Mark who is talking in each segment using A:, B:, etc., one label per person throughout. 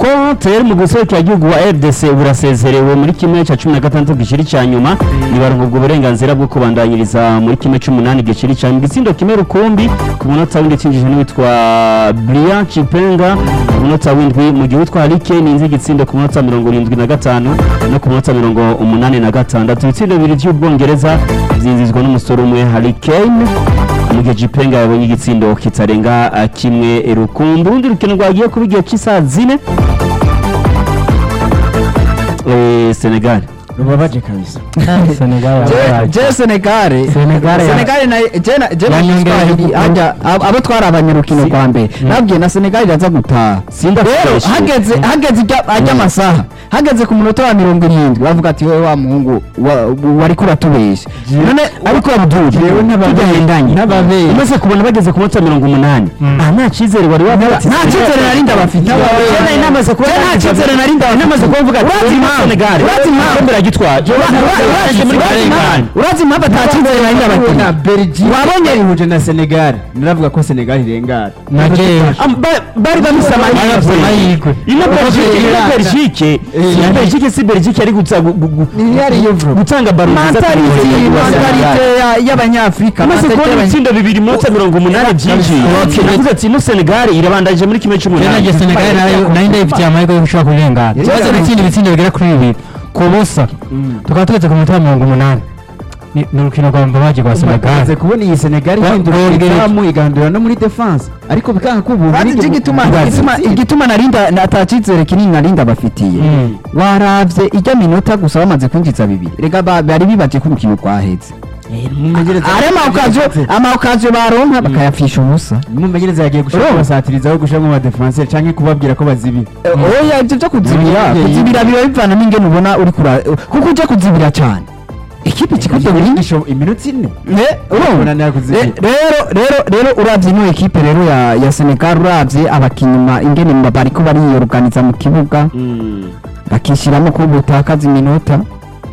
A: rero tayari mu guserukira igihugu wa rdc burasezerewe muri kimwe cya cumi na gatandatu giciri cya nyuma ntibarungurwa uburenganzira bwo kubandanyiriza muri kimwe cy'umunani giciri cya nyuma igitsindo kimwe rukumbi ku munota w'indi cyinjije n'uwitwa brian chipenga ku munota w'indwi mu gihe uwitwa harike ninzi igitsindo ku munota mirongo irindwi na gatanu no ku munota mirongo umunani na gatandatu ibitsindo bibiri by'ubwongereza byinjizwa n'umusore umwe harikane mu gihe jipenga yabonye igitsindo kitarenga uh, kimwe rukumbi urundi rukino rwagiye kuba igihe cy'isaha zine Eh, senegal
B: rubabaje kabisa
C: Senegal
B: Je-
C: yabaye.
B: je senegare
C: Senegal ya-
B: senegare na je na je na
C: Yanyongera
B: Kiswahili,
C: ku-
B: hajya ab- abo twari abanyarukino
A: Si-
B: kwa mbere nabwiye na senegare iraza gutaha
A: Sinda
B: rero
A: fresh.
B: hageze hageze ijya ajya amasaha hageze ku munota wa mirongo irindwi bavuga ati wowe wa muhungu wa- wari kuratubeshya none
A: ariko abdul
B: Jewe n'ababe-
A: tudahendanye
B: n'ababe-
A: umaze kubona bageze ku munota mirongo umunani aha nta cyizere wari wavuga ati
B: nta cyizere nari ndabafitiye
A: Jena inamaze kuba
B: nta cyizere nari ndabafitiye
A: inamaze kuba mvuga ati
B: Urazi impamvu?
A: senegal
B: Urazi impamvu?
A: ikombe iragitwara
B: urazi impamvu atacyizere nari ndabafitiye
D: Belgique
B: Wabonye-
D: ihuje na Senegal naravuga ko Senegal irengana
C: na jewe
A: Am- ba- bari bamisa amahirwe
C: amahirwe
A: ino belgique ino
D: Iranga.
A: belgique si belgique si belgique ari guta- gu- gu- gu-
D: Ntiyariyo bro.
A: gutanga baro nziza ku
B: mentality
A: mugenzi wa Senegal.
B: mentality ya- y'abanyafurika
A: amaze
B: mentality
A: kubona
B: y'abanya-
A: ibitsindo bibiri minota mirongo umunani byinshi
C: Okay.
A: navuze ati ino senegal irabandanyije muri kimwe
C: rero
A: cy'umunani
C: nanjye senegal nayo nayo ndayifitiye amahirwe yo gushobora kurengana ikibazo n'ikindi bitsindo bigera kuri bibiri ku busa tukaba tugeze ku minota mirongo umunani Ni- ni urukino rwa mbabaji rwa senegal
D: Umaze kubona iyi Senegal
C: Wa-
D: ihindura
C: Bwongereza.
D: izamu igahindura no muri defense ariko bikanga ko ubu
B: Urazi igituma igituma igituma narinda natacyizere kinini narinda bafitiye
C: Mm.
B: waravye ijya minota gusa bamaze kwinjiza bibiri rega ba- bari bibaje ko urukino rwaheze ari amawukazo amawukazo baronka bakayapfisha ubusa
D: mumenyereza yagiye gushaka
B: Urumva?
D: kubasatirizaho gushiramo abadefenseur canke kubabwira ko bazibira
B: oya ibyo byo kuzibira
D: Nabonye
B: kuzibira biba bivana n'ingene ubona uri kura kuko ujya kuzibira cyane ikipe ikikutobiri
D: iminota ine
B: urumva
D: Unanira kuzibira.
B: Re- rero rero rero uravye ino ekipe rero ya ya Senegal uravye abakinnyi ingene mba bariko bariyoruganiza mu kibuga bakishiramo ko butakaza iminota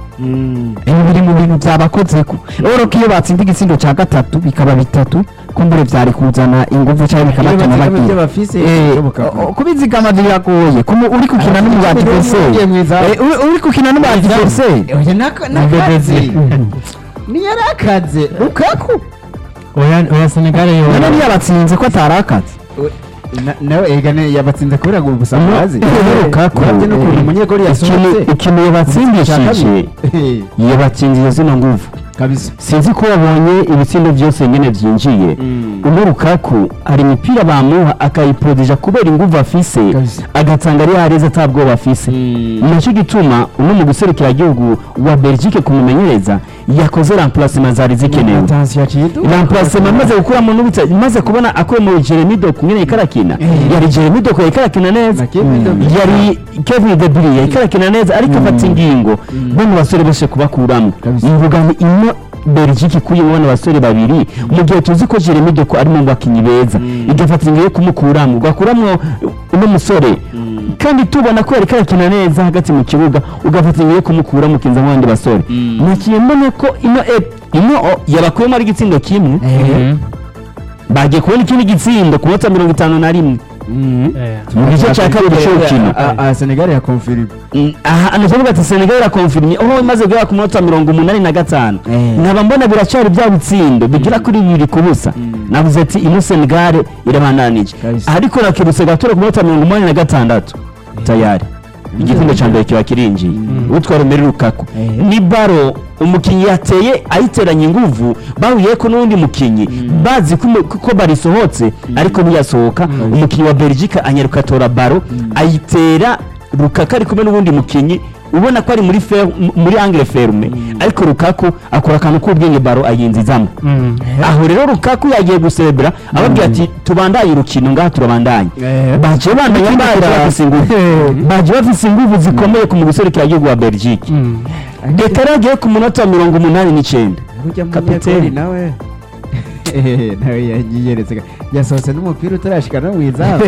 B: ibi biri mu bintu byabakozeko rero ko iyo batsinda igitsindo cya gatatu bikaba bitatu kumbure vyari kuzana inguvu cyangwa bikabatuma
D: bazigama ibyo
B: bagira
D: bafise
B: Eh,
D: bishoboka ko.
B: o- kubizigama biragoye Kumu- uri gukina n'umu
D: Ugiye mu
B: adversaire
D: izamu.
B: Eh, uri- uri gukina n'umu adversaire
D: oya naka- nakaze niyari akaze lukaku
C: oya oya senegal yo
B: none niyo abatsinze ko atarakaze
D: Na- nawe egane yabatsinze kubera ngo gusa murazi
A: Lukaku,
D: uravye n'ukuntu umunyegoli yasohotse
A: ikintu yabatsindishije
D: Eh,
A: yabatsindiye zino nguvu
D: kabisa
A: sinzi ko wabonye ibitsindo byose nyine byinjiye uno rukaku hari imipira bamuha akayiprodija kubera inguvu afise
D: Kabisa.
A: agatanga ari hareza atabwoba afise nacyo gituma uno mu guserukira igihugu wa belgique kumumenyereza yakoze remplacement zari zikenewe
D: Attention yaciye iduka.
A: remplacement maze gukuramo n'ubutsa maze kubona akuye mu Jeremy Doku nyine ikarakina yari Jeremy Doku ikarakina neza
D: Na Kevin De Bruyne.
A: yari Kevin De Bruyne ikarakina neza ariko afata ingingo bano basore bose kubakuramo
D: Kabisa.
A: mvuga ni ino Belgique kuyemo bano basore babiri mu gihe tuzi ko Jeremy Doku ari mu bakinnyi beza igafata ingingo yo kumukuramo ugakuramo uno musore kandi tubona ko yari karakina neza hagati mu kibuga ugafata ingingo yo kumukura mukinza mu bandi basore nakiye mbona ko ino ep- ino o- yabakuyemo ari igitsindo kimwe bagiye kubona ikindi gitsindo ku munota mirongo itanu na rimwe mu gice cya kabiri cy'urukino
D: Ah, ah, Senegal ya confirme
A: Mm, aha nukuvuga ati senegal irakonfirmye aho imaze guhera ku munota mirongo umunani na gatanu
B: Eh.
A: nkaba mbona biracyari bya bitsindo bigera kuri bibiri ku busa navuze ati ino senegal irabandanije
D: Kabisa.
A: ariko nakibutse gatura ku munota mirongo umunani na gatandatu tayari igitsindo cya mbere kiba kirinjiye utwara umeri rukaku ni baro umukinnyi yateye ayiteranya inguvu bahuye ko n'undi mukinnyi bazi ko umu- ko barisohotse ariko ntiyasohoka umukinnyi wa belgique anyaruka atora baro ayitera rukaka ari kumwe n'ubundi mukinnyi ubona ko ari muri fer, muri angle ferme ariko rukaku akora akantu k'ubwenge baro ayinzizamo aho rero rukaku yagiye guserebera ababwira ati tubandanye urukino ngaha turabandanye baje bandanya baje bafise inguvu baje bafise inguvu zikomeye ku muguserukira igihugu wa belgique leta yaragiye ku munota wa mirongo umunani n'icyenda
D: burya
A: Kapiteni.
D: munyegoli nawe Eh, nawe yiyeretse yasohotse n'umupira utarashika no mu izamu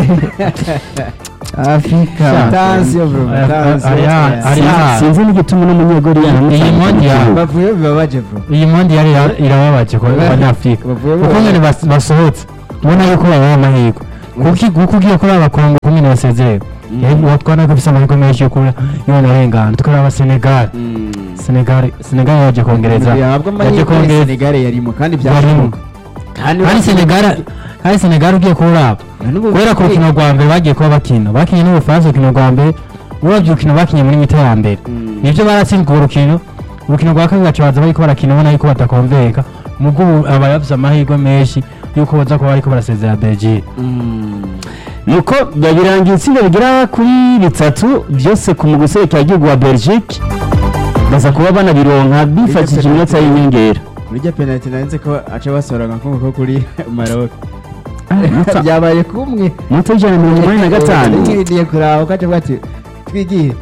B: afurika
D: Attention, bro,
C: Aya-
D: attention.
C: aya- ari hano.
A: sinzi n'igituma n'umunyegori
C: Iyi mondi ya-
D: bavuye bibabaje bro
C: iyi mondi yari ira- irababaje ku banyafurika
D: Bavuye
C: kuko
D: bababaje.
C: nyine bas- basohotse ubona yuko babaha amahirwe kuko kuko ugiye kuri abakongo kumwe basezerewe uwo twabona ko afise amahirwe menshi yo kuba yonarengana tukaraba senegal senegal senegal yaje kongereza
D: yahabwa
C: yaje
D: amahirwe
C: kongereza
D: Senegal yarimo kandi
C: barimo
D: byashoboka kandi
C: kandi senegal kandi senegal ugiye kuraba kubera ku rukino rwa mbere bagiye kuba bakina bakinye n'ubufaransa urukino rwa mbere uravye urukino bakinye muri mita ya mbere nivyo baratsinzwe urwo rukino urukino rwa kabiri baca baza bariko barakina ubona yuko batakonveka mugo ubu aba yavuze amahirwe menshi yuko baza kuba bariko barasezera belgique
A: nuko birangiye itsinda rigera kuri bitatu byose ku mugwi w'igihugu wa belgique baza kuba banabironka bifashishije iminota y'inyongera
D: muri rya penalty narinze ko aca basora nka ko kuri Maroc
A: Muta-
D: byabaye kumwe
A: moto y'ijana na mirongo inani na gatanu
D: ngiye kuraba ukaca bwati twigiye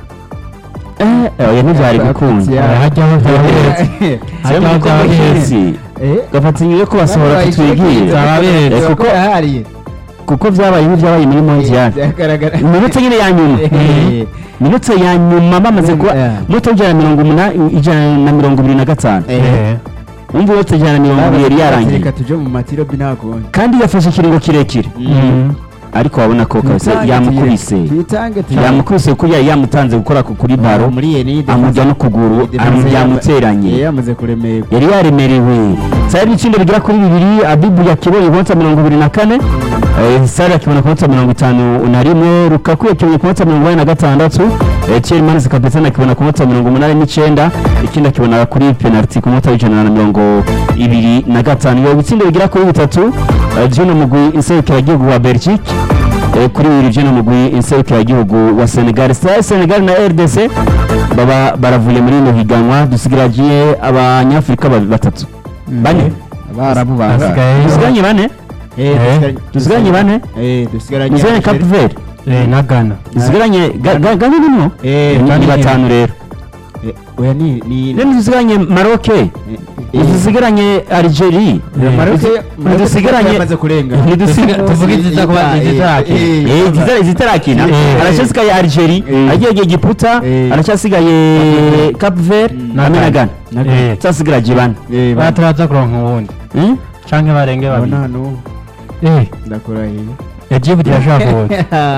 A: Eh, oya ntibyari gukunda
C: hajyaho byabahetse
A: Sema
C: hajyaho
A: ko
C: byabahetse
A: muhisi
D: eh
A: gafatanyije ko basohora tutwigiye
C: Zababereye.
A: Eh, kuko
D: ahariye
A: kuko byabaye nk'ibyabaye muri mondial
D: byagaragara
A: iminota nyine ya nyuma
D: Eh,
A: minota ya nyuma bamaze kuba
D: Yeah.
A: moto y'ijana na mirongo umunani ijana na mirongo ibiri na gatanu
D: eh.
A: wumva moto ijana na mirongo ibiri yari yarangiye
D: reka tuje mu matirobi ntakundi
A: kandi yafashe ikiringo kirekire ariko wabona ko kabisa yamukubise
D: tuyitange
A: yamukubise kuko yari yamutanze gukora ku- kuri baro
D: muri yenide
A: amujya no kuguru amu- yamuteranye
D: yamaze kuremerwa
A: yari yaremerewe sari ibiciro bigera kuri bibiri abibu yakibonye ku minota mirongo ibiri na kane eh, sari yakibona ku minota mirongo itanu na rimwe rukaku yakibonye ku minota mirongo inani na gatandatu eh, Thierry Manzi kapitani akibona ku minota mirongo umunani n'icyenda ikindi akibona kuri penaliti ku minota w'ijana na mirongo ibiri na gatanu iyo bitsindo bigera kuri bitatu eh, by'uno mugwi inserukiragihugu wa belgique eh, kuri bibiri by'uno mugwi inserukiragihugu wa senegal Sa- senegal na rdc baba baravuye muri ino higanwa dusigaragiye abanyafurika ba- batatu bane
D: abarabu
C: Hasigaye-
A: dusigaranye bane dusigaranye bane
D: dusigaranye
A: dusigaranye cape verde
C: Eh, na ghana
A: dusigaranye Ga- Ga- gane nimwo
D: Eh,
A: ni
C: Gane
A: batanu rero
D: Eh, oya ni ni
A: rero dusigaranye maroc
D: eh,
A: dusigaranye algerie
D: Maroc Maroc
A: dusigaranye
D: yamaze kurenga
A: ntidusiga-
C: tuvuge iziza kuba izitarakina.
A: Eh, izitara- izitarakina
C: Eh.
A: aracyasigaye algerie
D: Eh.
A: agiye giputa
D: Eh.
A: aracyasigaye cape verde
C: Na
A: hamwe na
C: Ghana.
A: gana
C: Eh.
A: cyasigaye bane
C: bataraza kuronka ubundi
A: Hmm?
C: canke barenge babiri
D: abona hano
C: Eh,
D: ndakurahiye
C: Egypt irashaka ubundi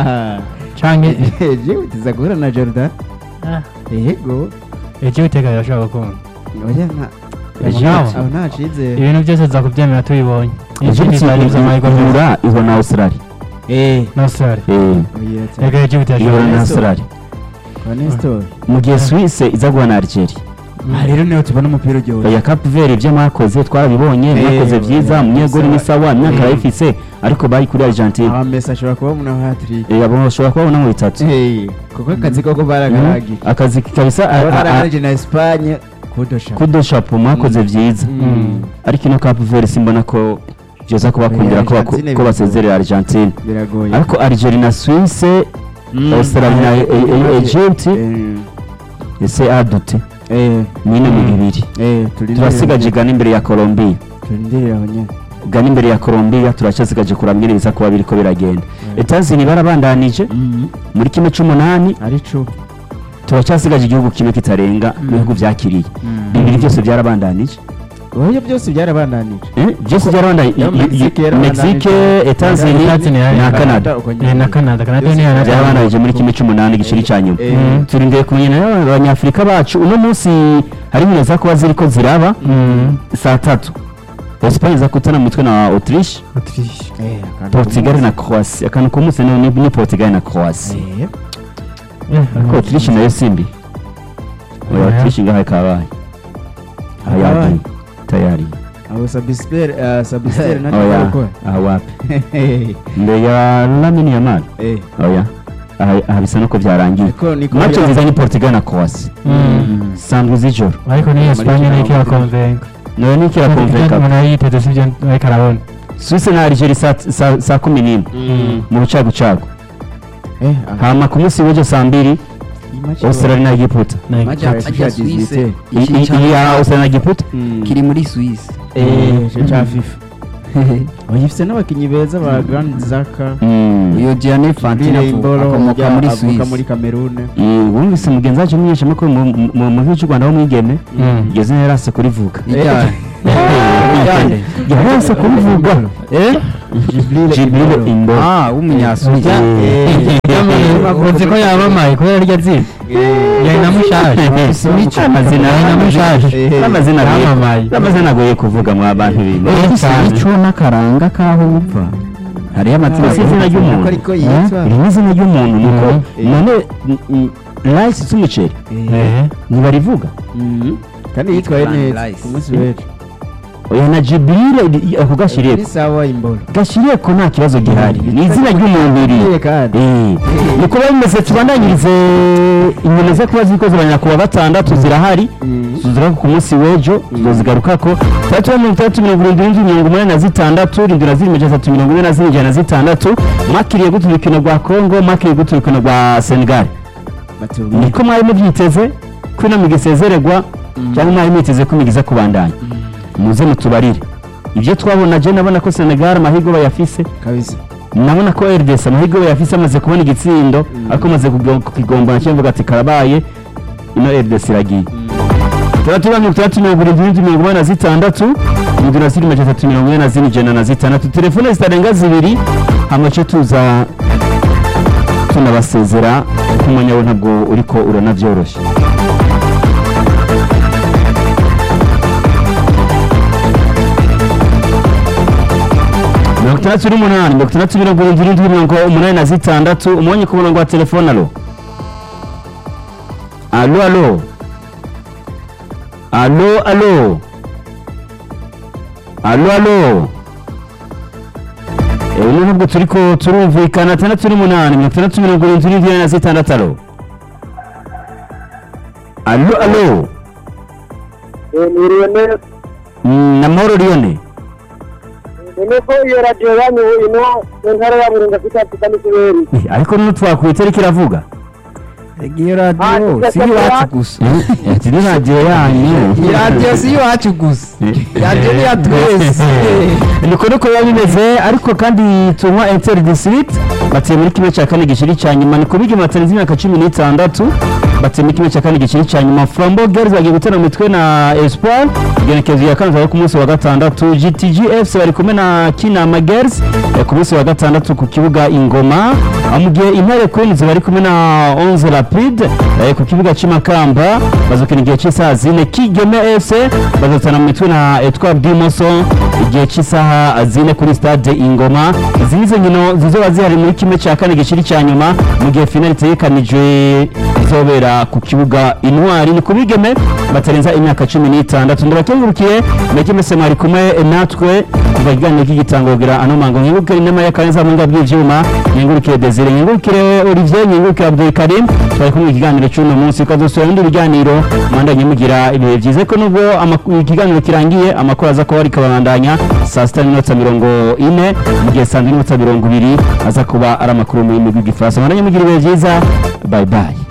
C: canke
D: jewe tuza guhura na Jordan yego
C: Egypt ikaba irashaka gukunda
D: oya nta
A: Egypt.
D: aho nta cizere
C: ibintu byose za kubyemera tubibonye
A: Egypt
C: Egypt zari amahirwe menshi
A: ihura ihura na australia
D: eh
C: na Australia
A: Eh,
D: oya ta
C: Ega Egypt
A: ihura
C: irashaka
A: na
D: Nestor.
A: australia
D: kwa Nestor
A: mu gihe suisse iza guha na algeria
D: ah rero niho tubona umupira uryoshye
A: oya cape verde ibyo mwakoze twarabibonye
D: Eh,
A: mwakoze byiza
D: oya,
A: umunyegoli ni
D: sawa.
A: sawa imyaka
D: Eh.
A: arayifise ariko bari kuri argentine
D: aba Messi ashobora kuba muna hat-trick
A: Eh, abo bashobora kubabona mu bitatu
D: eh kuko akazi koko baragaragiye
A: akazi kabisa a- a- a-
D: baragaragiye na Espagne kudosha
A: kudo shapo mwakoze byiza
D: Mm.
A: ariko ino cape verde simbona ko byoza kubakundira ko baku-
D: Argentine
A: ko basezerera argentine
D: biragoye
A: ariko algeria na suisse
D: Mm.
A: australia na E- E- egypt
D: eh
A: ese adute
D: eh
A: nyine mu bibiri
D: eh turi
A: turasigaje gana imbere ya colombia
D: turindirira abanya
A: gana imbere ya colombia turacyasigaje kuraba nyine biza kuba biriko biragenda etazini barabandanije muri kimwe c'umunani
D: ari cu
A: turacyasigaje igihugu kimwe kitarenga mu bihugu byakiriye bibiri byose byarabandanije
D: oya byose byarabandanije
A: Eh, byose byarabandanije
D: Ya
A: I- i-
D: Mexique
A: i-
D: yarabandanije.
A: mexique etazini
C: Etazini yari-
A: na canada
C: Eh, na Canada Canada ni yana
A: byarabandanije muri kimwe c'umunani giciri ca nyuma
D: Eh,
C: Mm.
A: turindiriye kumenya nayo abanyafurika bacu uno munsi hari ibintu za kuba ziriko ziraba
C: Mm.
A: saa tatu Espagne za kutana mu mutwe na Autriche
C: Autriche
D: eh, akantu
A: Portugal na Croatia akantu k'umunsi ni ni- ni Portugal na Croatia
D: Eh,
C: Eh,
A: ariko Autriche nayo simbi oya
C: Oya.
A: Autriche ngaho kabaye
D: Kabaye.
A: ayadi tayari
D: abo Sabisper uh, Sabisper na
A: oya
D: gukora
A: aha wapi
D: eh
A: mbere ya Lamine Yamal
D: eh
A: oya aha aha bisa nuko byarangiye
D: niko niko
A: match
D: bya-
A: nziza ni Portugal na Croatia
C: Mm.
A: sandwi z'ijoro
C: ariko ni Espagne
D: Muri
C: niko
D: kino
C: irakonvenka
A: nayo ni kira konveka
C: umuntu yari yiteze sibyo ariko arabona
A: Suisse na Algeria saa saa- saa kumi n'imwe
D: Mm.
A: mu bucagucagu
D: eh aha.
A: hama ku munsi w'ejo saa mbiri
D: Iyi match
A: Australia na Egiputa
C: Na-
B: Majya
D: Ajya
B: ajya
D: Suisse.
B: Suisse
A: I- i- iyi ya Australia na Egiputa
D: Mm.
B: kiri muri Suisse
D: eh cyo cya FIFA oya ifite n'abakinnyi beza ba Grand Zaka
A: Mm.
B: uyo Gianni Infantino
D: Imbolo
B: akomoka muri
D: avuka muri
B: Suisse
D: Cameroon
A: Mm, wumvise mugenzi wacu umunyeshamakuru mu- mu- mu mu gihugu cy'u Rwanda w'umwigeme
C: Mm.
A: igeze yarase kurivuga
B: ijyanye
A: yarase kurivuga eh Jibril Imbolo
B: ah w'umunyasuja
C: uzi ko yabamaye kubera rya zina yari na mushaje
A: amazina
C: yari na mushaje
A: n'amazina agoye
C: Yamamaye.
A: n'amazina agoye kuvuga mu bantu bintu
C: Eh, cyane.
B: ico n'akaranga kaho upfa hariyo amazina
A: Ese izina ry'umuntu
D: ariko yitwa
A: iri ni izina ry'umuntu nuko
C: Mhm.
A: none rice z'umuceri
C: Eh.
A: ntibarivuga
D: kandi yitwaye
B: Plan
D: neza
B: Rice.
D: ku munsi w'ejo
A: oya na jibril ako gashiriye
D: ni sawa imbolo
A: gashiriye ko nta kibazo gihari ni izina ry'umuntu iri
D: Gashiriye kandi.
A: Eh, niko biba bimeze tubandanyirize inyoni zo kuba zikoze abanyakuba batandatu zirahari tuzira ku munsi w'ejo tuzozigaruka ko tandatu mirongo itandatu mirongo irindwi n'indwi mirongo umunani na zitandatu irindwi na zirindwi majana atatu mirongo ine na zine ijana na zitandatu mwakiriye gute urukino rwa kongo mwakiriye gute urukino rwa senegal
D: batubwire
A: niko mwari mubyiteze ko ino migi isezererwa cyangwa mwari mwiteze ko imigi iza kubandanya muze mutubarire ibyo twabona je nabona ko senegal amahirwe bayafise
D: kabisa
A: nabona ko RDC amahirwe bayafise amaze kubona igitsindo ariko amaze kukigombana cyangwa ati karabaye ino RDC iragiye tandatu mirongo itandatu mirongo irindwi n'indwi mirongo inani na zitandatu indwi na zirindwi majana atatu mirongo ine na zine ijana na zitandatu telefone zitarenga zibiri hamace tuza tunabasezera kuko umwanya we ntabwo uriko uranabyoroshye mirongo itandatu n'umunani mirongo itandatu mirongo irindwi n'indwi mirongo umunani na zitandatu umwanya ku murongo wa telefone alo alo alo alo alo alo alo ubu nubwo turi ko turumvikana atandatu n'umunani mirongo itandatu mirongo irindwi n'indwi na zitandatu alo alo alo
E: niriwe neza
A: Mm, na mahoro liyone
E: none ko iyo radiyo yanyu ino mu ntara ya burunga afite afite n'ikiberi
A: Eh, ariko nino twakuye itariki iravuga
B: iyo radiyo
E: Ah,
B: si iwacu gusa
A: ati ni radiyo yanyu
B: iyi radiyo si iwacu gusa radiyo ni iya twese
A: niko niko biba bimeze ariko kandi tunywa enteri disitirigiti batuye muri kimwe cya kane giciri cya nyuma ni kubigi matarenze imyaka cumi n'itandatu batuye muri kimwe cya kane giciri cya nyuma flambo gerizi bagiye gutera mu mitwe na espoir igenekerezo ya kane ku munsi wa gatandatu gtg fc bari kumwe na kinama gerizi ku munsi wa gatandatu ku kibuga ingoma aho mu gihe intare queens bari kumwe na onze rapide eh, ku kibuga cy'imakamba bazokina igihe cy'isaha zine kigeme fc bazotana mu mitwe na etwar dimoso igihe cy'isaha zine kuri stade ingoma izi nizo nkino zizoba zihari muri kimwe cya kane giciri cya nyuma mu gihe finali itegekanijwe izobera ku kibuga intwari ni ku bigeme batarenza imyaka cumi n'itandatu ndabakengurukiye mwege mwese mwari kumwe natwe kuva ikiganiro k'igitangogera ano mango nkengurukire inama y'akaneza mu ngabo bw'ivyuma nkengurukire desire nkengurukire olivier nkengurukire abdul karim twari kumwe ikiganiro cy'uno munsi ukazosura ibindi biganiro mwandanye mugira ibihe byiza ko nubwo amak- ikiganiro kirangiye amakuru aza kuba ariko abandanya saa sita n'iminota mirongo ine mu gihe saa mbiri n'iminota mirongo ibiri aza kuba ari amakuru mu rurimi rw'igifaransa mwandanye mugira ibihe byiza bye bye